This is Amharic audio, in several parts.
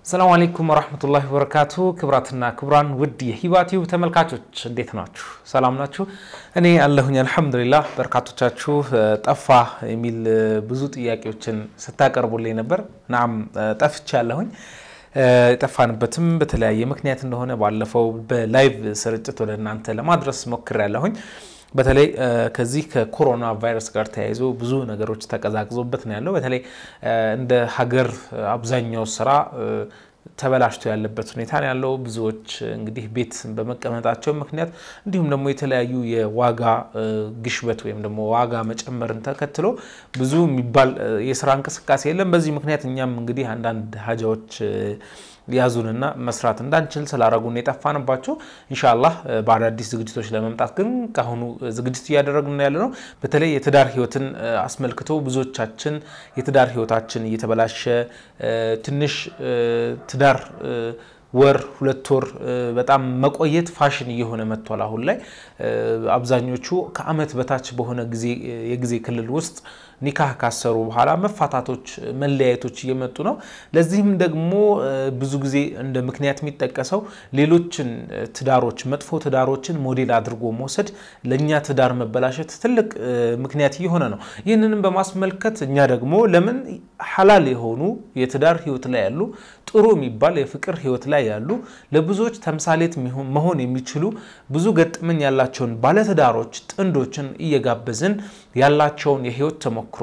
ሰላም አለይኩም ወራህመቱላሂ ወበረካቱ። ክብራትና ክብራን ውድ የሂባ ቲዩብ ተመልካቾች እንዴት ናችሁ? ሰላም ናችሁ? እኔ አለሁኝ አልሐምዱሊላህ። በርካቶቻችሁ ጠፋ የሚል ብዙ ጥያቄዎችን ስታቀርቡልኝ ነበር። ናም ጠፍቻ አለሁኝ። የጠፋንበትም በተለያየ ምክንያት እንደሆነ ባለፈው በላይቭ ስርጭት ወደ እናንተ ለማድረስ ሞክር ያለሁኝ በተለይ ከዚህ ከኮሮና ቫይረስ ጋር ተያይዞ ብዙ ነገሮች ተቀዛቅዞበት ነው ያለው። በተለይ እንደ ሀገር አብዛኛው ስራ ተበላሽቶ ያለበት ሁኔታ ነው ያለው። ብዙዎች እንግዲህ ቤት በመቀመጣቸው ምክንያት እንዲሁም ደግሞ የተለያዩ የዋጋ ግሽበት ወይም ደግሞ ዋጋ መጨመርን ተከትሎ ብዙ የሚባል የስራ እንቅስቃሴ የለም። በዚህ ምክንያት እኛም እንግዲህ አንዳንድ ሀጃዎች ያዙንና መስራት እንዳንችል ስላረጉን የጠፋንባቸው። ኢንሻአላህ በአዳዲስ ዝግጅቶች ለመምጣት ግን ከአሁኑ ዝግጅት እያደረግን ያለ ነው። በተለይ የትዳር ህይወትን አስመልክቶ ብዙዎቻችን የትዳር ህይወታችን እየተበላሸ ትንሽ ትዳር ወር ሁለት ወር በጣም መቆየት ፋሽን እየሆነ መጥቷል። አሁን ላይ አብዛኞቹ ከአመት በታች በሆነ ጊዜ የጊዜ ክልል ውስጥ ኒካህ ካሰሩ በኋላ መፋታቶች፣ መለያየቶች እየመጡ ነው። ለዚህም ደግሞ ብዙ ጊዜ እንደ ምክንያት የሚጠቀሰው ሌሎችን ትዳሮች መጥፎ ትዳሮችን ሞዴል አድርጎ መውሰድ ለእኛ ትዳር መበላሸት ትልቅ ምክንያት እየሆነ ነው። ይህንንም በማስመልከት እኛ ደግሞ ለምን ሐላል የሆኑ የትዳር ህይወት ላይ ያሉ ጥሩ የሚባል የፍቅር ህይወት ላይ ያሉ ለብዙዎች ተምሳሌት መሆን የሚችሉ ብዙ ገጠመኝ ያላቸውን ባለትዳሮች ጥንዶችን እየጋበዝን ያላቸውን የህይወት ተሞክሮ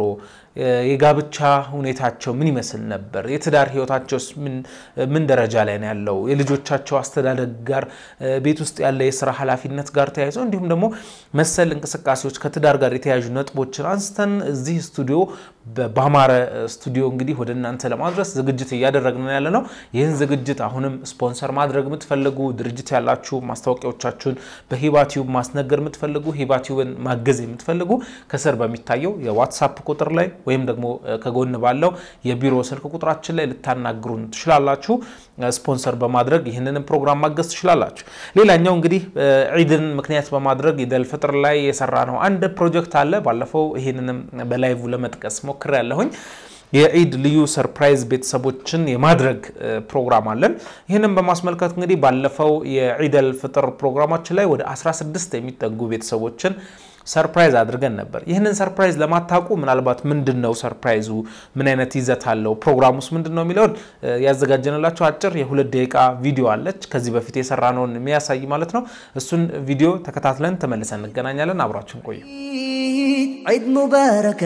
የጋብቻ ሁኔታቸው ምን ይመስል ነበር? የትዳር ህይወታቸውስ ምን ደረጃ ላይ ነው ያለው? የልጆቻቸው አስተዳደግ ጋር ቤት ውስጥ ያለ የስራ ኃላፊነት ጋር ተያይዞ እንዲሁም ደግሞ መሰል እንቅስቃሴዎች ከትዳር ጋር የተያያዙ ነጥቦችን አንስተን እዚህ ስቱዲዮ በአማረ ስቱዲዮ እንግዲህ ወደ እናንተ ለማድረስ ዝግጅት እያደረግን ያለ ነው። ይህን ዝግጅት አሁንም ስፖንሰር ማድረግ የምትፈልጉ ድርጅት ያላችሁ ማስታወቂያዎቻችሁን በሂባ ቲዩብ ማስነገር የምትፈልጉ ሂባ ቲዩብን ማገዝ የምትፈልጉ ከስር በሚታየው የዋትሳፕ ቁጥር ላይ ወይም ደግሞ ከጎን ባለው የቢሮ ስልክ ቁጥራችን ላይ ልታናግሩን ትችላላችሁ። ስፖንሰር በማድረግ ይህንንም ፕሮግራም ማገዝ ትችላላችሁ። ሌላኛው እንግዲህ ዒድን ምክንያት በማድረግ ኢደል ፍጥር ላይ የሰራ ነው አንድ ፕሮጀክት አለ። ባለፈው ይህንንም በላይቭ ለመጥቀስ ሞክር ያለሁኝ የዒድ ልዩ ሰርፕራይዝ ቤተሰቦችን የማድረግ ፕሮግራም አለን። ይህንን በማስመልከት እንግዲህ ባለፈው የዒደል ፍጥር ፕሮግራማችን ላይ ወደ 16 የሚጠጉ ቤተሰቦችን ሰርፕራይዝ አድርገን ነበር። ይህንን ሰርፕራይዝ ለማታውቁ ምናልባት ምንድን ነው ሰርፕራይዙ፣ ምን አይነት ይዘት አለው፣ ፕሮግራሙስ ምንድን ነው የሚለውን ያዘጋጀንላቸው አጭር የሁለት ደቂቃ ቪዲዮ አለች። ከዚህ በፊት የሰራነውን የሚያሳይ ማለት ነው። እሱን ቪዲዮ ተከታትለን ተመልሰን እንገናኛለን። አብራችን ቆዩ። عيد مبارك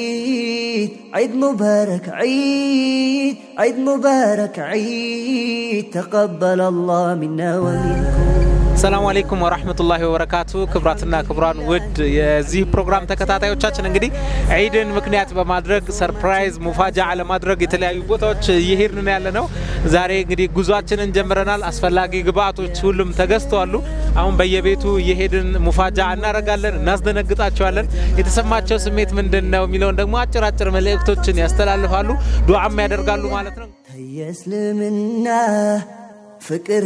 عيد عيد مبارك عيد عيد مبارك عيد تقبل الله منا ومنكم ሰላሙ አለይኩም ወራህመቱላሂ ወበረካቱ። ክብራትና ክብራን ውድ የዚህ ፕሮግራም ተከታታዮቻችን እንግዲህ ዒድን ምክንያት በማድረግ ሰርፕራይዝ ሙፋጃ ለማድረግ የተለያዩ ቦታዎች እየሄድን ያለ ነው። ዛሬ እንግዲህ ጉዟችንን ጀምረናል። አስፈላጊ ግብአቶች ሁሉም ተገዝተዋሉ። አሁን በየቤቱ እየሄድን ሙፋጃ እናደርጋለን፣ እናስደነግጣቸዋለን። የተሰማቸው ስሜት ምንድን ነው የሚለውን ደግሞ አጭር አጭር መልእክቶችን ያስተላልፋሉ፣ ዱዓም ያደርጋሉ ማለት ነው። ተየስልምና ፍቅር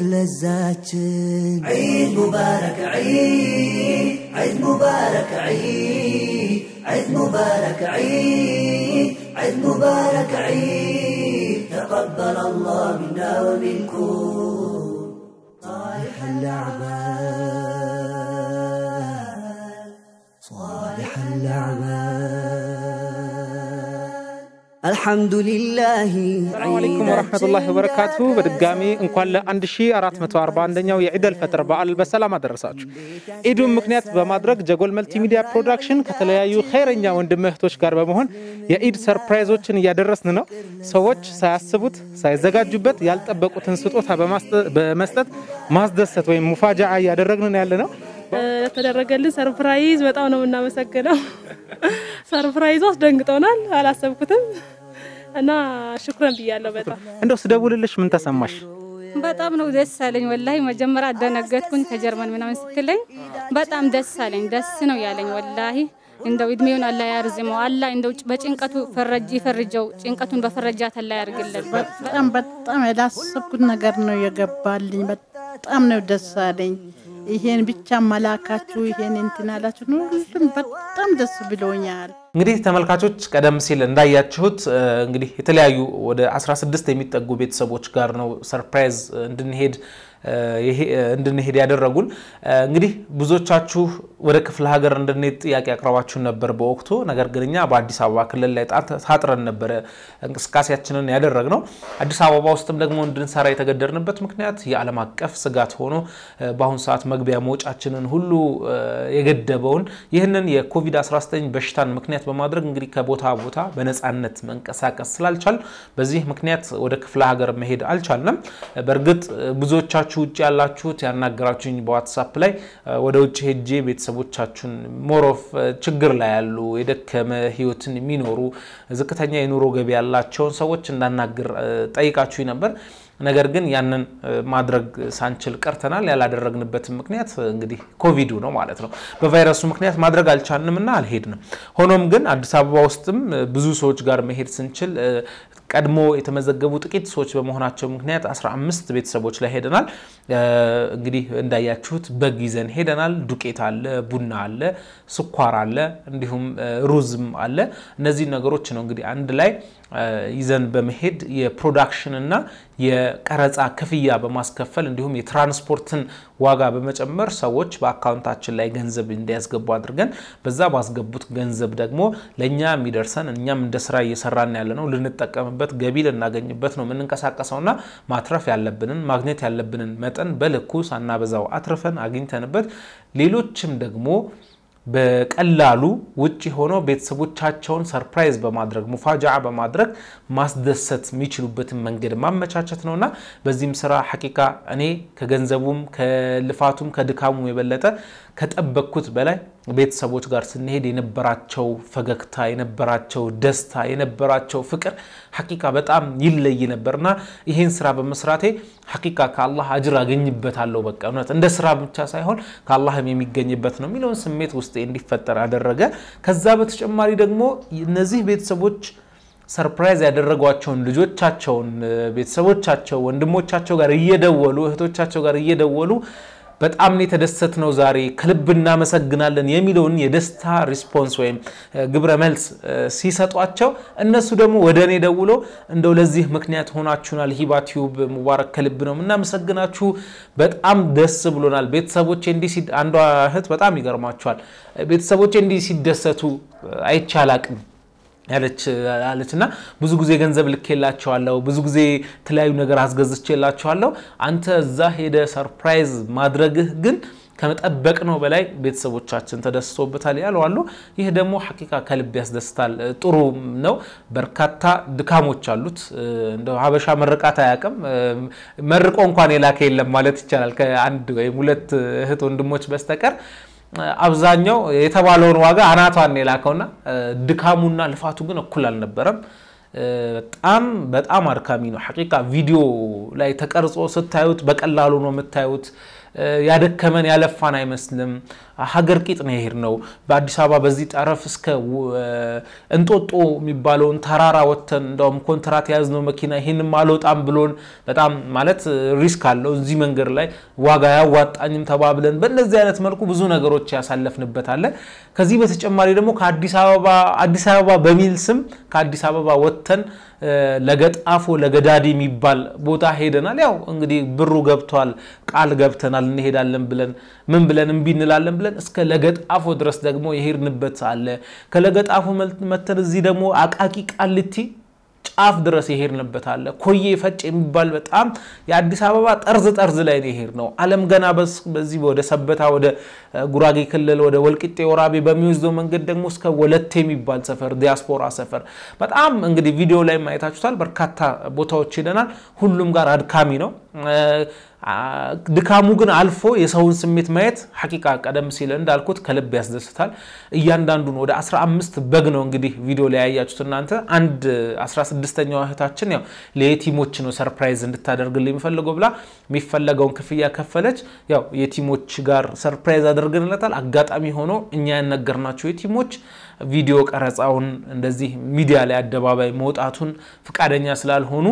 ለዛችን ዒድ ሙባረክ ዒድ ዒድ ሙባረክ ዒድ ዒድ ሙባረክ ዒድ ዒድ ሙባረክ ዒድ ተቀበለ አላህ ሚና ወሚንኩም صالح الأعمال صالح الأعمال الحمد لله ሰላሙ አለይኩም ወረህመቱላሂ ወበረካቱ። በድጋሚ እንኳን ለ1441ኛው የዒደል ፈጥር በዓል በሰላም አደረሳችሁ። ኢዱን ምክንያት በማድረግ ጀጎል መልቲሚዲያ ፕሮዳክሽን ከተለያዩ ኸይረኛ ወንድም እህቶች ጋር በመሆን የኢድ ሰርፕራይዞችን እያደረስን ነው። ሰዎች ሳያስቡት ሳይዘጋጁበት ያልጠበቁትን ስጦታ በመስጠት ማስደሰት ወይም ሙፋጃ እያደረግን ያለ ነው። ለተደረገልን ሰርፕራይዝ በጣም ነው የምናመሰግነው። ሰርፕራይዙ አስደንግጦናል፣ አላሰብኩትም እና ሽኩረን ብያለሁ። በጣም እንደው ስደውልልሽ ምን ተሰማሽ? በጣም ነው ደስ አለኝ። ወላሂ መጀመሪያ አደነገጥኩኝ ከጀርመን ምናምን ስትለኝ በጣም ደስ አለኝ። ደስ ነው ያለኝ ወላሂ። እንደው እድሜውን አላህ ያርዝመው። አላህ እንደው በጭንቀቱ ፈረጅ ይፈርጀው። ጭንቀቱን በፈረጃት አላህ ያርግልን። በጣም በጣም ያላሰብኩት ነገር ነው የገባልኝ። በጣም ነው ደስ አለኝ። ይሄን ብቻ መላካችሁ ይሄን እንትን አላችሁ ሁሉም በጣም ደስ ብሎኛል። እንግዲህ ተመልካቾች ቀደም ሲል እንዳያችሁት እንግዲህ የተለያዩ ወደ 16 የሚጠጉ ቤተሰቦች ጋር ነው ሰርፕራይዝ እንድንሄድ እንድንሄድ ያደረጉን። እንግዲህ ብዙዎቻችሁ ወደ ክፍለ ሀገር እንድንሄድ ጥያቄ አቅርባችሁን ነበር በወቅቱ። ነገር ግን እኛ በአዲስ አበባ ክልል ላይ ታጥረን ነበረ እንቅስቃሴያችንን ያደረግነው። አዲስ አበባ ውስጥም ደግሞ እንድንሰራ የተገደድንበት ምክንያት የዓለም አቀፍ ስጋት ሆኖ በአሁኑ ሰዓት መግቢያ መውጫችንን ሁሉ የገደበውን ይህንን የኮቪድ-19 በሽታን ምክንያት በማድረግ እንግዲህ ከቦታ ቦታ በነፃነት መንቀሳቀስ ስላልቻል በዚህ ምክንያት ወደ ክፍለ ሀገር መሄድ አልቻልንም። በእርግጥ ብዙዎቻችሁ ውጭ ያላችሁት ያናገራችሁኝ በዋትሳፕ ላይ ወደ ውጭ ሄጄ ቤተሰቦቻችሁን ሞሮፍ ችግር ላይ ያሉ የደከመ ህይወትን የሚኖሩ ዝቅተኛ የኑሮ ገቢ ያላቸውን ሰዎች እንዳናግር ጠይቃችሁኝ ነበር። ነገር ግን ያንን ማድረግ ሳንችል ቀርተናል። ያላደረግንበትም ምክንያት እንግዲህ ኮቪዱ ነው ማለት ነው። በቫይረሱ ምክንያት ማድረግ አልቻልንም እና አልሄድንም። ሆኖም ግን አዲስ አበባ ውስጥም ብዙ ሰዎች ጋር መሄድ ስንችል ቀድሞ የተመዘገቡ ጥቂት ሰዎች በመሆናቸው ምክንያት 15 ቤተሰቦች ላይ ሄደናል። እንግዲህ እንዳያችሁት በግ ይዘን ሄደናል። ዱቄት አለ፣ ቡና አለ፣ ስኳር አለ፣ እንዲሁም ሩዝም አለ። እነዚህ ነገሮች ነው እንግዲህ አንድ ላይ ይዘን በመሄድ የፕሮዳክሽን እና የቀረጻ ክፍያ በማስከፈል እንዲሁም የትራንስፖርትን ዋጋ በመጨመር ሰዎች በአካውንታችን ላይ ገንዘብ እንዲያስገቡ አድርገን በዛ ባስገቡት ገንዘብ ደግሞ ለእኛ የሚደርሰን እኛም እንደ ስራ እየሰራን ያለ ነው ልንጠቀምበት ገቢ ልናገኝበት ነው የምንንቀሳቀሰውና ማትረፍ ያለብንን ማግኘት ያለብንን መጠን በልኩ ሳናበዛው አትርፈን አግኝተንበት ሌሎችም ደግሞ በቀላሉ ውጭ ሆኖ ቤተሰቦቻቸውን ሰርፕራይዝ በማድረግ ሙፋጃዓ በማድረግ ማስደሰት የሚችሉበትን መንገድ ማመቻቸት ነውና በዚህም ስራ ሐቂቃ እኔ ከገንዘቡም ከልፋቱም ከድካሙም የበለጠ ከጠበቅኩት በላይ ቤተሰቦች ጋር ስንሄድ የነበራቸው ፈገግታ፣ የነበራቸው ደስታ፣ የነበራቸው ፍቅር ሐቂቃ በጣም ይለይ ነበርና ይህን ስራ በመስራቴ ሐቂቃ ከአላህ አጅር አገኝበታለሁ። በቃ እውነት እንደ ስራ ብቻ ሳይሆን ከአላህም የሚገኝበት ነው የሚለውን ስሜት ውስጤ እንዲፈጠር አደረገ። ከዛ በተጨማሪ ደግሞ እነዚህ ቤተሰቦች ሰርፕራይዝ ያደረጓቸውን ልጆቻቸውን ቤተሰቦቻቸው ወንድሞቻቸው ጋር እየደወሉ እህቶቻቸው ጋር እየደወሉ በጣም ነው የተደሰት ነው ዛሬ ከልብ እናመሰግናለን የሚለውን የደስታ ሪስፖንስ ወይም ግብረ መልስ ሲሰጧቸው እነሱ ደግሞ ወደ እኔ ደውሎ እንደው ለዚህ ምክንያት ሆናችሁናል፣ ሂባ ቲዩብ ሙባረክ ከልብ ነው የምናመሰግናችሁ፣ በጣም ደስ ብሎናል። ቤተሰቦቼ እንዲህ አንዷ እህት በጣም ይገርማቸዋል። ቤተሰቦቼ እንዲህ ሲደሰቱ አይቼ አላቅም ያለች እና ብዙ ጊዜ ገንዘብ ልኬላቸዋለሁ፣ ብዙ ጊዜ የተለያዩ ነገር አስገዝቼላቸዋለሁ። አንተ እዛ ሄደ ሰርፕራይዝ ማድረግህ ግን ከመጠበቅ ነው በላይ ቤተሰቦቻችን ተደስቶበታል ያሉ አሉ። ይህ ደግሞ ሐቂቃ ከልብ ያስደስታል። ጥሩ ነው። በርካታ ድካሞች አሉት። እንደ ሀበሻ መርቃት አያውቅም። መርቆ እንኳን የላከ የለም ማለት ይቻላል ከአንድ ወይም ሁለት እህት ወንድሞች በስተቀር አብዛኛው የተባለውን ዋጋ አናቷን የላከውና ድካሙና ልፋቱ ግን እኩል አልነበረም። በጣም በጣም አድካሚ ነው። ሐቂቃ ቪዲዮ ላይ ተቀርጾ ስታዩት በቀላሉ ነው የምታዩት። ያደከመን ያለፋን አይመስልም። ሀገር ቂጥ ነው የሄድ ነው። በአዲስ አበባ በዚህ ጠረፍ እስከ እንጦጦ የሚባለውን ተራራ ወጥተን እንደውም ኮንትራት የያዝነው መኪና ይህንም አልወጣም ብሎን በጣም ማለት ሪስክ አለው እዚህ መንገድ ላይ ዋጋ ያዋጣኝም ተባብለን በእነዚህ አይነት መልኩ ብዙ ነገሮች ያሳለፍንበት አለ። ከዚህ በተጨማሪ ደግሞ ከአዲስ አበባ አዲስ አበባ በሚል ስም ከአዲስ አበባ ወጥተን ለገጣፎ ለገዳዲ የሚባል ቦታ ሄደናል። ያው እንግዲህ ብሩ ገብቷል፣ ቃል ገብተናል፣ እንሄዳለን ብለን ምን ብለን እምቢ እንላለን ብለን እስከ ለገጣፎ ድረስ ደግሞ የሄድንበት አለ። ከለገጣፎ መተን እዚህ ደግሞ አቃቂ ቃልቲ ጫፍ ድረስ የሄድንበት አለ። ኮዬ ፈጭ የሚባል በጣም የአዲስ አበባ ጠርዝ ጠርዝ ላይ ነው የሄድ ነው። አለም ገና በዚህ ወደ ሰበታ ወደ ጉራጌ ክልል ወደ ወልቂጤ ወራቤ በሚወስደው መንገድ ደግሞ እስከ ወለቴ የሚባል ሰፈር ዲያስፖራ ሰፈር በጣም እንግዲህ ቪዲዮ ላይ ማየታችሁታል። በርካታ ቦታዎች ሄደናል። ሁሉም ጋር አድካሚ ነው። ድካሙ ግን አልፎ የሰውን ስሜት ማየት ሐቂቃ ቀደም ሲል እንዳልኩት ከልብ ያስደስታል። እያንዳንዱን ወደ 15 በግ ነው እንግዲህ ቪዲዮ ላይ ያያችሁት እናንተ። አንድ 16ኛዋ እህታችን ያው ለየቲሞች ነው ሰርፕራይዝ እንድታደርግልኝ የሚፈልገው ብላ የሚፈለገውን ክፍያ ከፈለች። ያው የቲሞች ጋር ሰርፕራይዝ አድርገንለታል። አጋጣሚ ሆኖ እኛ ያነገርናቸው የቲሞች ቪዲዮ ቀረጻውን እንደዚህ ሚዲያ ላይ አደባባይ መውጣቱን ፍቃደኛ ስላልሆኑ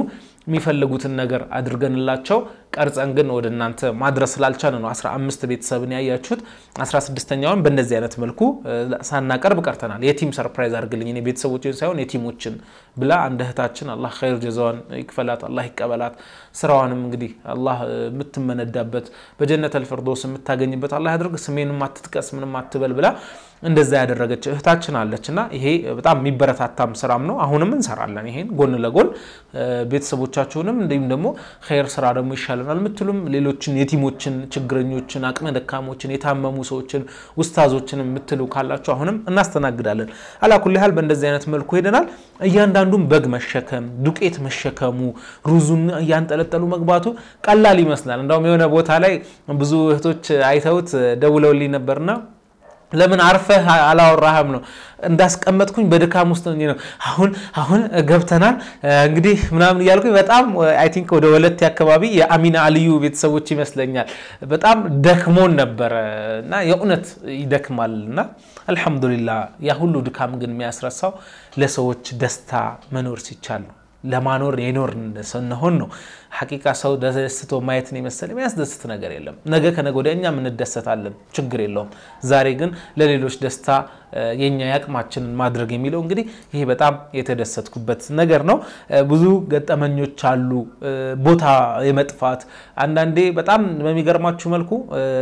የሚፈልጉትን ነገር አድርገንላቸው ቀርጸን ግን ወደ እናንተ ማድረስ ስላልቻለ ነው 15 ቤተሰብን ያያችሁት። 16ኛውን በእንደዚህ አይነት መልኩ ሳናቀርብ ቀርተናል። የቲም ሰርፕራይዝ አድርግልኝ እኔ ቤተሰቦችን ሳይሆን የቲሞችን ብላ አንድ እህታችን አላህ ኸይር ጀዛዋን ይክፈላት፣ አላህ ይቀበላት። ስራዋንም እንግዲህ አላህ የምትመነዳበት በጀነተል ፊርደውስ የምታገኝበት አላህ ያድርግ። ስሜንም አትጥቀስ ምንም አትበል ብላ እንደዛ ያደረገች እህታችን አለች እና ይሄ በጣም የሚበረታታም ስራም ነው። አሁንም እንሰራለን ይሄን ጎን ለጎን ቤተሰቦቻችሁንም እንዲሁም ደግሞ ኸይር ስራ ደግሞ ይሻለናል የምትሉም ሌሎችን የቲሞችን፣ ችግረኞችን፣ አቅመ ደካሞችን፣ የታመሙ ሰዎችን፣ ውስታዞችን የምትሉ ካላችሁ አሁንም እናስተናግዳለን። አላኩል ያህል በእንደዚህ አይነት መልኩ ሄደናል። እያንዳንዱን በግ መሸከም፣ ዱቄት መሸከሙ፣ ሩዙን እያንጠለጠሉ መግባቱ ቀላል ይመስላል። እንደውም የሆነ ቦታ ላይ ብዙ እህቶች አይተውት ደውለውልኝ ነበርና ለምን አርፈህ አላወራህም ነው እንዳስቀመጥኩኝ በድካም ውስጥ ነው። አሁን አሁን ገብተናል እንግዲህ ምናምን እያልኩኝ በጣም አይ ቲንክ ወደ ወለቴ አካባቢ የአሚና አልዩ ቤተሰቦች ይመስለኛል በጣም ደክሞን ነበረ እና የእውነት ይደክማል እና አልሐምዱሊላ ያ ሁሉ ድካም ግን የሚያስረሳው ለሰዎች ደስታ መኖር ሲቻል ነው። ለማኖር የኖር ስንሆን ነው። ሐቂቃ ሰው ደስቶ ማየትን የመሰለ የሚያስደስት ነገር የለም። ነገ ከነገ ወዲያ እኛም እንደሰታለን፣ ችግር የለውም። ዛሬ ግን ለሌሎች ደስታ የኛ ያቅማችንን ማድረግ የሚለው እንግዲህ ይሄ በጣም የተደሰትኩበት ነገር ነው። ብዙ ገጠመኞች አሉ። ቦታ የመጥፋት አንዳንዴ በጣም በሚገርማችሁ መልኩ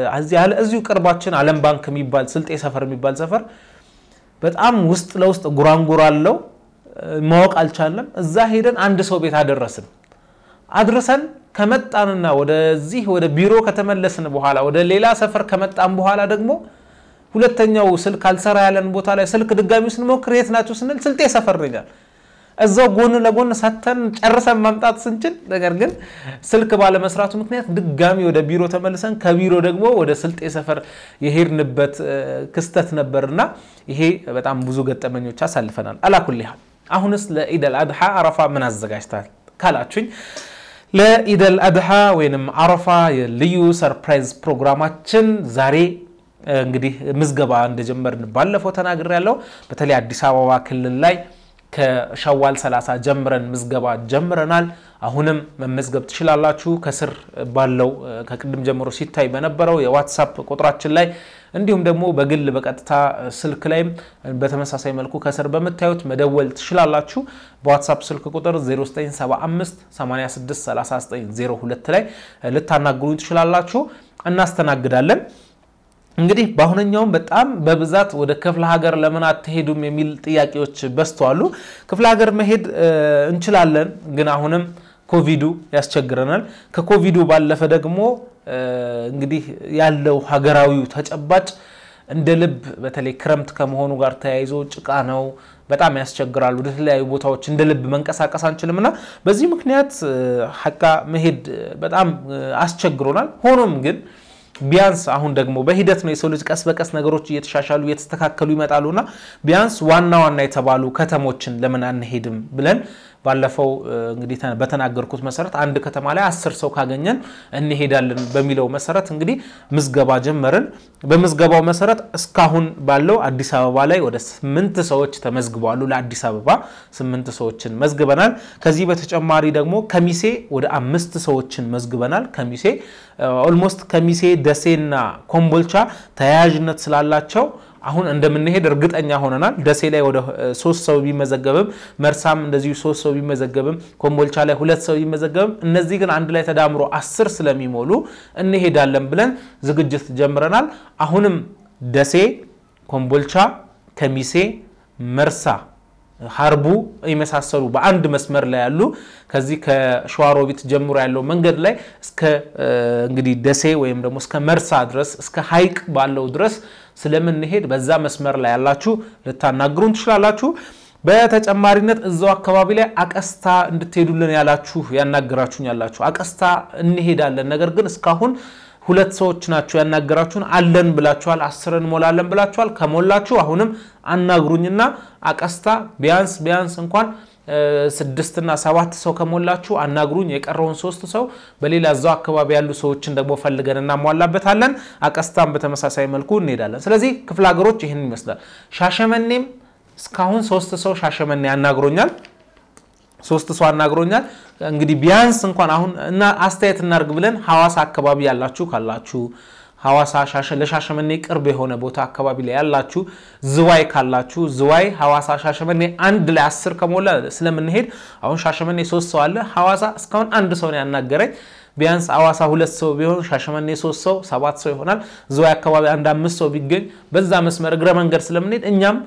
እዚሁ ቅርባችን ዓለም ባንክ የሚባል ስልጤ ሰፈር የሚባል ሰፈር በጣም ውስጥ ለውስጥ ጉራንጉር አለው ማወቅ አልቻለም። እዛ ሄደን አንድ ሰው ቤት አደረስን። አድርሰን ከመጣንና ወደዚህ ወደ ቢሮ ከተመለስን በኋላ ወደ ሌላ ሰፈር ከመጣን በኋላ ደግሞ ሁለተኛው ስልክ አልሰራ ያለን ቦታ ላይ ስልክ ድጋሚ ስንሞክር የት ናቸው ስንል ስልጤ ሰፈር ነኛል። እዛው ጎን ለጎን ሰተን ጨርሰን ማምጣት ስንችል፣ ነገር ግን ስልክ ባለመስራቱ ምክንያት ድጋሚ ወደ ቢሮ ተመልሰን ከቢሮ ደግሞ ወደ ስልጤ ሰፈር የሄድንበት ክስተት ነበርና ይሄ በጣም ብዙ ገጠመኞች አሳልፈናል። አላኩል ያህል አሁንስ ለኢደል አድሓ አረፋ ምን አዘጋጅታል ካላችሁኝ ለኢደል አድሓ ወይንም አረፋ የልዩ ሰርፕራይዝ ፕሮግራማችን ዛሬ እንግዲህ ምዝገባ እንደጀመርን ባለፈው ተናግር ያለው በተለይ አዲስ አበባ ክልል ላይ ከሸዋል 30 ጀምረን ምዝገባ ጀምረናል። አሁንም መመዝገብ ትችላላችሁ። ከስር ባለው ከቅድም ጀምሮ ሲታይ በነበረው የዋትሳፕ ቁጥራችን ላይ እንዲሁም ደግሞ በግል በቀጥታ ስልክ ላይም በተመሳሳይ መልኩ ከስር በምታዩት መደወል ትችላላችሁ። በዋትሳፕ ስልክ ቁጥር 0975 863902 ላይ ልታናግሩኝ ትችላላችሁ። እናስተናግዳለን። እንግዲህ በአሁነኛውም በጣም በብዛት ወደ ክፍለ ሀገር ለምን አትሄዱም የሚል ጥያቄዎች በዝተዋሉ። ክፍለ ሀገር መሄድ እንችላለን፣ ግን አሁንም ኮቪዱ ያስቸግረናል። ከኮቪዱ ባለፈ ደግሞ እንግዲህ ያለው ሀገራዊው ተጨባጭ እንደ ልብ በተለይ ክረምት ከመሆኑ ጋር ተያይዞ ጭቃ ነው፣ በጣም ያስቸግራል። ወደ ተለያዩ ቦታዎች እንደ ልብ መንቀሳቀስ አንችልም እና በዚህ ምክንያት ሀቃ መሄድ በጣም አስቸግሮናል። ሆኖም ግን ቢያንስ አሁን ደግሞ በሂደት ነው የሰው ልጅ ቀስ በቀስ ነገሮች እየተሻሻሉ እየተስተካከሉ ይመጣሉና ቢያንስ ዋና ዋና የተባሉ ከተሞችን ለምን አንሄድም ብለን ባለፈው እንግዲህ በተናገርኩት መሰረት አንድ ከተማ ላይ አስር ሰው ካገኘን እንሄዳለን በሚለው መሰረት እንግዲህ ምዝገባ ጀመርን። በምዝገባው መሰረት እስካሁን ባለው አዲስ አበባ ላይ ወደ ስምንት ሰዎች ተመዝግበዋሉ። ለአዲስ አበባ ስምንት ሰዎችን መዝግበናል። ከዚህ በተጨማሪ ደግሞ ከሚሴ ወደ አምስት ሰዎችን መዝግበናል። ከሚሴ ኦልሞስት ከሚሴ ደሴና ኮምቦልቻ ተያያዥነት ስላላቸው አሁን እንደምንሄድ እርግጠኛ ሆነናል። ደሴ ላይ ወደ ሶስት ሰው ቢመዘገብም መርሳም እንደዚሁ ሶስት ሰው ቢመዘገብም ኮምቦልቻ ላይ ሁለት ሰው ቢመዘገብም እነዚህ ግን አንድ ላይ ተዳምሮ አስር ስለሚሞሉ እንሄዳለን ብለን ዝግጅት ጀምረናል። አሁንም ደሴ፣ ኮምቦልቻ፣ ከሚሴ፣ መርሳ ሀርቡ የመሳሰሉ በአንድ መስመር ላይ ያሉ ከዚህ ከሸዋሮቢት ጀምሮ ያለው መንገድ ላይ እስከ እንግዲህ ደሴ ወይም ደግሞ እስከ መርሳ ድረስ እስከ ሀይቅ ባለው ድረስ ስለምንሄድ በዛ መስመር ላይ ያላችሁ ልታናግሩን ትችላላችሁ። በተጨማሪነት እዛው አካባቢ ላይ አቀስታ እንድትሄዱልን ያላችሁ ያናገራችሁኝ ያላችሁ አቀስታ እንሄዳለን፣ ነገር ግን እስካሁን ሁለት ሰዎች ናቸው ያናገራችሁን። አለን ብላችኋል፣ አስር እንሞላለን ብላችኋል። ከሞላችሁ አሁንም አናግሩኝና አቀስታ ቢያንስ ቢያንስ እንኳን ስድስትና ሰባት ሰው ከሞላችሁ አናግሩኝ። የቀረውን ሶስት ሰው በሌላ እዛው አካባቢ ያሉ ሰዎችን ደግሞ ፈልገን እናሟላበታለን። አቀስታም በተመሳሳይ መልኩ እንሄዳለን። ስለዚህ ክፍለ ሀገሮች ይህን ይመስላል። ሻሸመኔም እስካሁን ሶስት ሰው ሻሸመኔ አናግሮኛል። ሶስት ሰው አናግሮኛል። እንግዲህ ቢያንስ እንኳን አሁን እና አስተያየት እናድርግ ብለን ሐዋሳ አካባቢ ያላችሁ ካላችሁ ሐዋሳ ለሻሸመኔ ቅርብ የሆነ ቦታ አካባቢ ላይ ያላችሁ ዝዋይ ካላችሁ ዝዋይ ሐዋሳ ሻሸመኔ አንድ ላይ አስር ከሞላ ስለምንሄድ አሁን ሻሸመኔ ሶስት ሰው አለ ሐዋሳ እስካሁን አንድ ሰው ነው ያናገረኝ ቢያንስ ሐዋሳ ሁለት ሰው ቢሆን ሻሸመኔ ሶስት ሰው ሰባት ሰው ይሆናል ዝዋይ አካባቢ አንድ አምስት ሰው ቢገኝ በዛ መስመር እግረ መንገድ ስለምንሄድ እኛም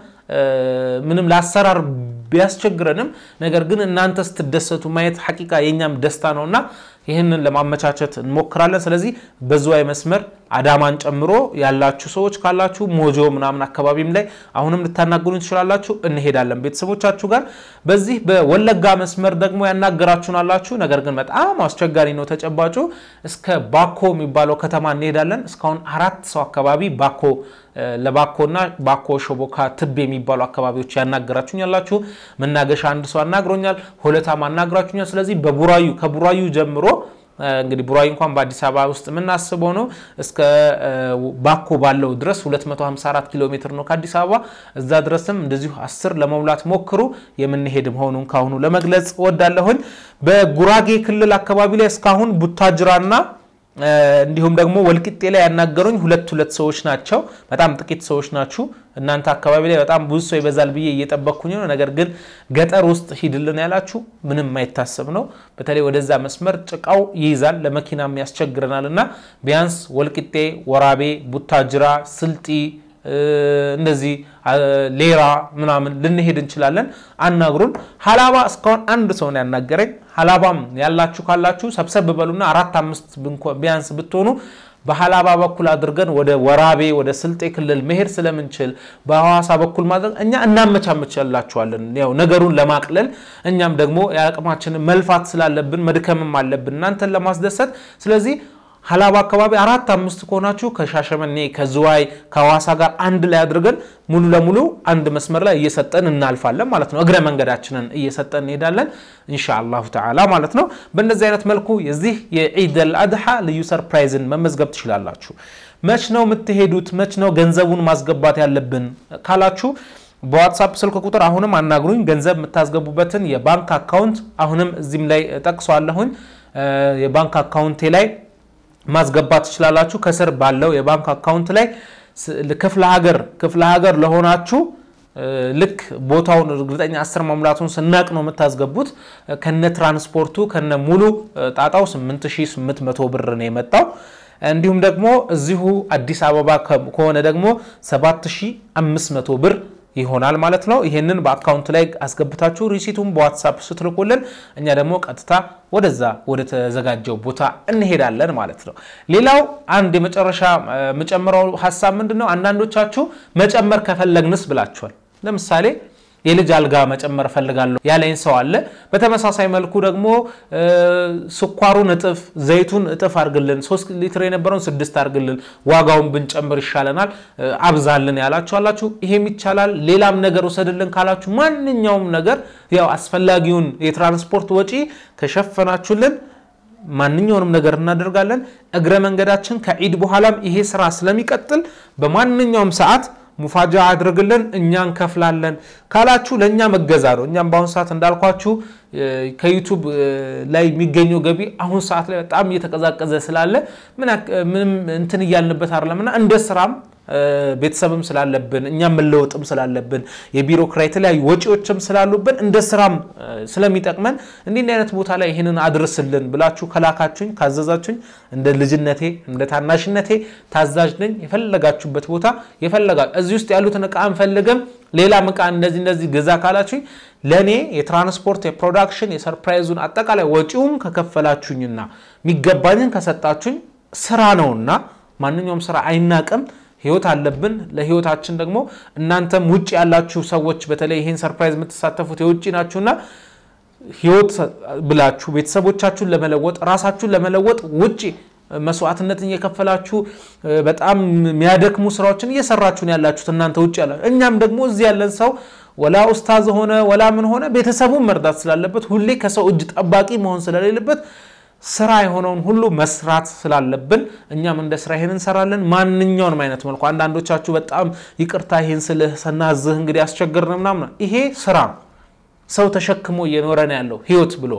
ምንም ለአሰራር ቢያስቸግረንም ነገር ግን እናንተ ስትደሰቱ ማየት ሐቂቃ የእኛም ደስታ ነውና ይህንን ለማመቻቸት እንሞክራለን። ስለዚህ በዝዋይ መስመር አዳማን ጨምሮ ያላችሁ ሰዎች ካላችሁ ሞጆ ምናምን አካባቢም ላይ አሁንም ልታናግሩ ትችላላችሁ። እንሄዳለን ቤተሰቦቻችሁ ጋር። በዚህ በወለጋ መስመር ደግሞ ያናገራችሁን አላችሁ። ነገር ግን በጣም አስቸጋሪ ነው ተጨባጩ። እስከ ባኮ የሚባለው ከተማ እንሄዳለን። እስካሁን አራት ሰው አካባቢ ባኮ ለባኮና ባኮ ሾቦካ ትብ የሚባሉ አካባቢዎች ያናገራችሁኝ ያላችሁ። መናገሻ አንድ ሰው አናግሮኛል። ሆለታም አናግራችሁኛል። ስለዚህ በቡራዩ ከቡራዩ ጀምሮ እንግዲህ ቡራዩ እንኳን በአዲስ አበባ ውስጥ የምናስበው ነው። እስከ ባኮ ባለው ድረስ 254 ኪሎ ሜትር ነው ከአዲስ አበባ። እዛ ድረስም እንደዚሁ 10 ለመሙላት ሞክሩ። የምንሄድ መሆኑን ካሁኑ ለመግለጽ እወዳለሁኝ። በጉራጌ ክልል አካባቢ ላይ እስካሁን ቡታጅራና እንዲሁም ደግሞ ወልቂጤ ላይ ያናገሩኝ ሁለት ሁለት ሰዎች ናቸው። በጣም ጥቂት ሰዎች ናችሁ። እናንተ አካባቢ ላይ በጣም ብዙ ሰው ይበዛል ብዬ እየጠበቅኩኝ ነው። ነገር ግን ገጠር ውስጥ ሂድልን ያላችሁ ምንም የማይታሰብ ነው። በተለይ ወደዛ መስመር ጭቃው ይይዛል፣ ለመኪናም ያስቸግረናል እና ቢያንስ ወልቂጤ፣ ወራቤ፣ ቡታጅራ፣ ስልጢ እንደዚህ ሌራ ምናምን ልንሄድ እንችላለን። አናግሩን። ሀላባ እስካሁን አንድ ሰው ነው ያናገረኝ። ሀላባም ያላችሁ ካላችሁ ሰብሰብ በሉና አራት አምስት ቢያንስ ብትሆኑ በሀላባ በኩል አድርገን ወደ ወራቤ ወደ ስልጤ ክልል መሄድ ስለምንችል በሐዋሳ በኩል ማድረግ እኛ እናመቻመቻላችኋለን። ያው ነገሩን ለማቅለል እኛም ደግሞ የአቅማችንን መልፋት ስላለብን መድከምም አለብን እናንተን ለማስደሰት ስለዚህ ሀላባ አካባቢ አራት አምስት ከሆናችሁ ከሻሸመኔ ከዝዋይ ከሐዋሳ ጋር አንድ ላይ አድርገን ሙሉ ለሙሉ አንድ መስመር ላይ እየሰጠን እናልፋለን ማለት ነው። እግረ መንገዳችንን እየሰጠን እንሄዳለን ኢንሻአላሁ ተዓላ ማለት ነው። በእንደዚህ አይነት መልኩ የዚህ የዒድ አልአድሓ ልዩ ሰርፕራይዝን መመዝገብ ትችላላችሁ። መች ነው የምትሄዱት? መች ነው ገንዘቡን ማስገባት ያለብን ካላችሁ በዋትሳፕ ስልክ ቁጥር አሁንም አናግሩኝ። ገንዘብ የምታስገቡበትን የባንክ አካውንት አሁንም እዚህም ላይ ጠቅሷለሁኝ። የባንክ አካውንቴ ላይ ማስገባት ትችላላችሁ። ከስር ባለው የባንክ አካውንት ላይ ክፍለ ሀገር ክፍለ ሀገር ለሆናችሁ ልክ ቦታውን እርግጠኛ አስር መሙላቱን ስናቅ ነው የምታስገቡት። ከነ ትራንስፖርቱ ከነ ሙሉ ጣጣው 8800 ብር ነው የመጣው። እንዲሁም ደግሞ እዚሁ አዲስ አበባ ከሆነ ደግሞ 7500 ብር ይሆናል ማለት ነው። ይሄንን በአካውንት ላይ አስገብታችሁ ሪሲቱን በዋትሳፕ ስትልኩልን እኛ ደግሞ ቀጥታ ወደዛ ወደ ተዘጋጀው ቦታ እንሄዳለን ማለት ነው። ሌላው አንድ የመጨረሻ የምጨምረው ሀሳብ ምንድን ነው? አንዳንዶቻችሁ መጨመር ከፈለግንስ ብላችኋል። ለምሳሌ የልጅ አልጋ መጨመር እፈልጋለሁ ያለኝ ሰው አለ። በተመሳሳይ መልኩ ደግሞ ስኳሩን እጥፍ፣ ዘይቱን እጥፍ አድርግልን፣ ሶስት ሊትር የነበረውን ስድስት አድርግልን፣ ዋጋውን ብንጨምር ይሻለናል አብዛልን ያላችሁ አላችሁ። ይሄም ይቻላል። ሌላም ነገር ውሰድልን ካላችሁ ማንኛውም ነገር ያው አስፈላጊውን የትራንስፖርት ወጪ ከሸፈናችሁልን ማንኛውንም ነገር እናደርጋለን። እግረ መንገዳችን ከዒድ በኋላም ይሄ ስራ ስለሚቀጥል በማንኛውም ሰዓት ሙፋጃ አድርግልን እኛ እንከፍላለን ካላችሁ ለእኛ መገዛ ነው። እኛም በአሁኑ ሰዓት እንዳልኳችሁ ከዩቱብ ላይ የሚገኘው ገቢ አሁን ሰዓት ላይ በጣም እየተቀዛቀዘ ስላለ ምንም እንትን እያልንበት አይደለም እና እንደ ስራም ቤተሰብም ስላለብን እኛም መለወጥም ስላለብን የቢሮ ክራይ የተለያዩ ወጪዎችም ስላሉብን እንደ ስራም ስለሚጠቅመን እንዲህ አይነት ቦታ ላይ ይህንን አድርስልን ብላችሁ ከላካችሁኝ ካዘዛችሁኝ እንደ ልጅነቴ እንደ ታናሽነቴ ታዛዥ ነኝ። የፈለጋችሁበት ቦታ የፈለጋ እዚህ ውስጥ ያሉትን እቃ አንፈልግም ሌላም እቃ እንደዚህ እንደዚህ ገዛ ካላችሁኝ ለእኔ የትራንስፖርት የፕሮዳክሽን የሰርፕራይዙን አጠቃላይ ወጪውን ከከፈላችሁኝና የሚገባኝን ከሰጣችሁኝ ስራ ነውና ማንኛውም ስራ አይናቅም። ህይወት አለብን። ለህይወታችን ደግሞ እናንተም ውጭ ያላችሁ ሰዎች በተለይ ይህን ሰርፕራይዝ የምትሳተፉት የውጭ ናችሁና ህይወት ብላችሁ ቤተሰቦቻችሁን ለመለወጥ ራሳችሁን ለመለወጥ ውጭ መስዋዕትነትን እየከፈላችሁ በጣም የሚያደክሙ ስራዎችን እየሰራችሁ ነው ያላችሁት እናንተ ውጭ ያላችሁ። እኛም ደግሞ እዚህ ያለን ሰው ወላ ኡስታዝ ሆነ ወላ ምን ሆነ ቤተሰቡን መርዳት ስላለበት ሁሌ ከሰው እጅ ጠባቂ መሆን ስለሌለበት ስራ የሆነውን ሁሉ መስራት ስላለብን እኛም እንደ ስራ ይሄን እንሰራለን። ማንኛውንም አይነት መልኩ አንዳንዶቻችሁ በጣም ይቅርታ ይሄን ስልህ ሰናዝህ እንግዲህ አስቸግርን ምናምን፣ ይሄ ስራ ሰው ተሸክሞ እየኖረ ነው ያለው ህይወት ብሎ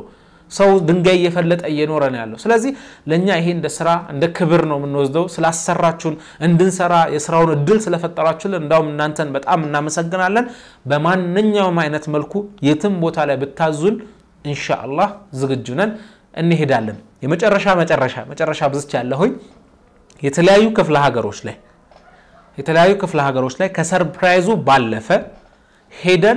ሰው ድንጋይ እየፈለጠ እየኖረ ነው ያለው። ስለዚህ ለእኛ ይሄ እንደ ስራ እንደ ክብር ነው የምንወስደው። ስላሰራችሁን እንድንሰራ የስራውን እድል ስለፈጠራችሁልን እንዳውም እናንተን በጣም እናመሰግናለን። በማንኛውም አይነት መልኩ የትም ቦታ ላይ ብታዙን ኢንሻአላህ ዝግጁ ነን፣ እንሄዳለን። የመጨረሻ መጨረሻ መጨረሻ ብዝች ያለሁኝ የተለያዩ ክፍለ ሀገሮች ላይ የተለያዩ ክፍለ ሀገሮች ላይ ከሰርፕራይዙ ባለፈ ሄደን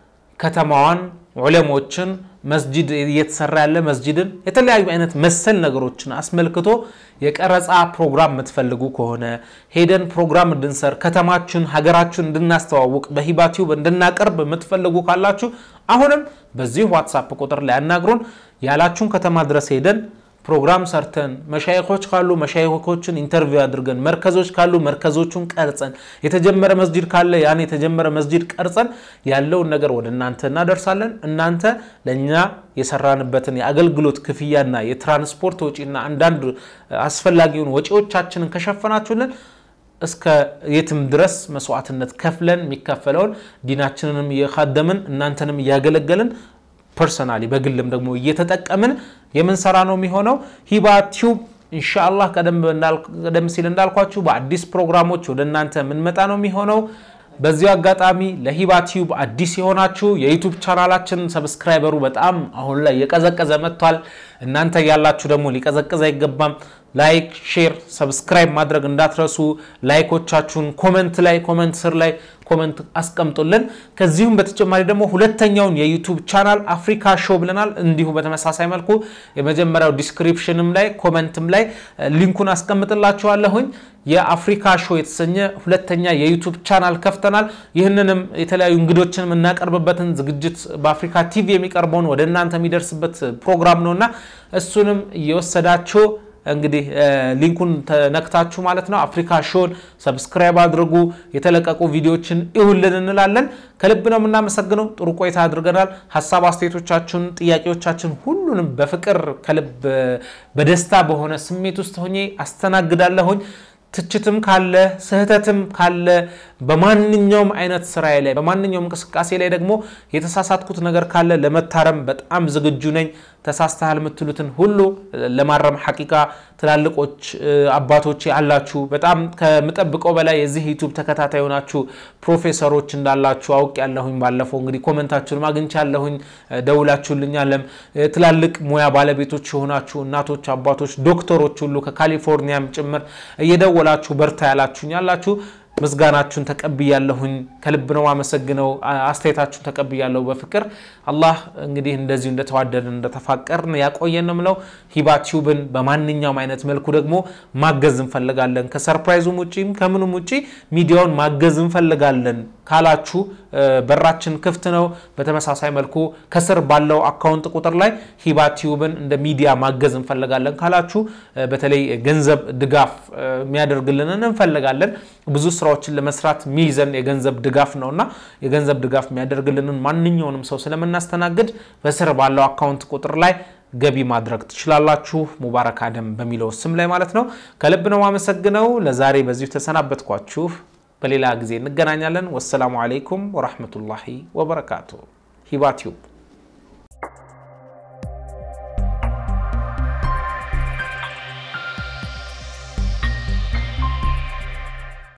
ከተማዋን ዑለሞችን መስጂድ እየተሰራ ያለ መስጂድን የተለያዩ አይነት መሰል ነገሮችን አስመልክቶ የቀረጻ ፕሮግራም የምትፈልጉ ከሆነ ሄደን ፕሮግራም እንድንሰር ከተማችን ሀገራችን እንድናስተዋውቅ በሂባ ቲዩብ እንድናቀርብ የምትፈልጉ ካላችሁ አሁንም በዚህ ዋትሳፕ ቁጥር ላይ አናግሩን። ያላችሁን ከተማ ድረስ ሄደን ፕሮግራም ሰርተን መሻይኮች ካሉ መሻይኮችን ኢንተርቪው አድርገን መርከዞች ካሉ መርከዞቹን ቀርጸን የተጀመረ መስጂድ ካለ ያን የተጀመረ መስጂድ ቀርጸን ያለውን ነገር ወደ እናንተ እናደርሳለን። እናንተ ለእኛ የሰራንበትን የአገልግሎት ክፍያና የትራንስፖርት ወጪና አንዳንድ አስፈላጊውን ወጪዎቻችንን ከሸፈናችሁልን እስከ የትም ድረስ መስዋዕትነት ከፍለን የሚከፈለውን ዲናችንንም እየካደምን እናንተንም እያገለገልን ፐርሰናሊ በግልም ደግሞ እየተጠቀምን የምንሰራ ነው የሚሆነው። ሂባ ቲዩብ ኢንሻአላህ ቀደም ሲል እንዳልኳችሁ በአዲስ ፕሮግራሞች ወደ እናንተ የምንመጣ ነው የሚሆነው። በዚሁ አጋጣሚ ለሂባ ቲዩብ አዲስ የሆናችሁ የዩቱብ ቻናላችን ሰብስክራይበሩ በጣም አሁን ላይ የቀዘቀዘ መጥቷል። እናንተ ያላችሁ ደግሞ ሊቀዘቅዝ አይገባም። ላይክ፣ ሼር፣ ሰብስክራይብ ማድረግ እንዳትረሱ። ላይኮቻችሁን ኮመንት ላይ ኮመንት ስር ላይ ኮመንት አስቀምጡልን። ከዚሁም በተጨማሪ ደግሞ ሁለተኛውን የዩቱብ ቻናል አፍሪካ ሾው ብለናል። እንዲሁ በተመሳሳይ መልኩ የመጀመሪያው ዲስክሪፕሽንም ላይ ኮመንትም ላይ ሊንኩን አስቀምጥላችኋለሁኝ። የአፍሪካ ሾው የተሰኘ ሁለተኛ የዩቱብ ቻናል ከፍተናል። ይህንንም የተለያዩ እንግዶችን የምናቀርብበትን ዝግጅት በአፍሪካ ቲቪ የሚቀርበውን ወደ እናንተ የሚደርስበት ፕሮግራም ነውና እሱንም እየወሰዳችሁ እንግዲህ ሊንኩን ተነክታችሁ ማለት ነው አፍሪካ ሾን ሰብስክራይብ አድርጉ። የተለቀቁ ቪዲዮዎችን ይሁልን እንላለን። ከልብ ነው የምናመሰግነው። ጥሩ ቆይታ አድርገናል። ሀሳብ አስተያየቶቻችሁን፣ ጥያቄዎቻችን ሁሉንም በፍቅር ከልብ በደስታ በሆነ ስሜት ውስጥ ሆኜ አስተናግዳለሁኝ። ትችትም ካለ ስህተትም ካለ በማንኛውም አይነት ስራዬ ላይ በማንኛውም እንቅስቃሴ ላይ ደግሞ የተሳሳትኩት ነገር ካለ ለመታረም በጣም ዝግጁ ነኝ። ተሳስተሃል የምትሉትን ሁሉ ለማረም ሐቂቃ ትላልቆች አባቶች አላችሁ። በጣም ከምጠብቀው በላይ የዚህ ዩቱብ ተከታታይ ሆናችሁ ፕሮፌሰሮች እንዳላችሁ አውቅ ያለሁኝ። ባለፈው እንግዲህ ኮመንታችሁን አግኝቻለሁኝ፣ ደውላችሁልኛለም። ትላልቅ ሙያ ባለቤቶች የሆናችሁ እናቶች፣ አባቶች፣ ዶክተሮች ሁሉ ከካሊፎርኒያም ጭምር እየደወላችሁ በርታ ያላችሁኝ አላችሁ። ምስጋናችሁን ተቀብያለሁኝ። ከልብ ነው አመሰግነው። አስተያየታችሁን ተቀብያለሁ በፍቅር አላህ እንግዲህ እንደዚሁ እንደተዋደድን እንደተፋቀርን ያቆየን ነው ምለው። ሂባ ቲዩብን በማንኛውም አይነት መልኩ ደግሞ ማገዝ እንፈልጋለን። ከሰርፕራይዙም ውጪም ከምንም ውጪ ሚዲያውን ማገዝ እንፈልጋለን ካላችሁ በራችን ክፍት ነው። በተመሳሳይ መልኩ ከስር ባለው አካውንት ቁጥር ላይ ሂባ ቲዩብን እንደ ሚዲያ ማገዝ እንፈልጋለን ካላችሁ በተለይ ገንዘብ ድጋፍ የሚያደርግልንን እንፈልጋለን። ብዙ ስራዎችን ለመስራት ሚይዘን የገንዘብ ድጋፍ ነውና የገንዘብ ድጋፍ የሚያደርግልንን ማንኛውንም ሰው ስለምናስተናግድ በስር ባለው አካውንት ቁጥር ላይ ገቢ ማድረግ ትችላላችሁ። ሙባረክ አደም በሚለው ስም ላይ ማለት ነው። ከልብ ነው አመሰግነው። ለዛሬ በዚሁ ተሰናበትኳችሁ። በሌላ ጊዜ እንገናኛለን። ወሰላሙ አለይኩም ወራህመቱላሂ ወበረካቱ። ሂባ ቲዩብ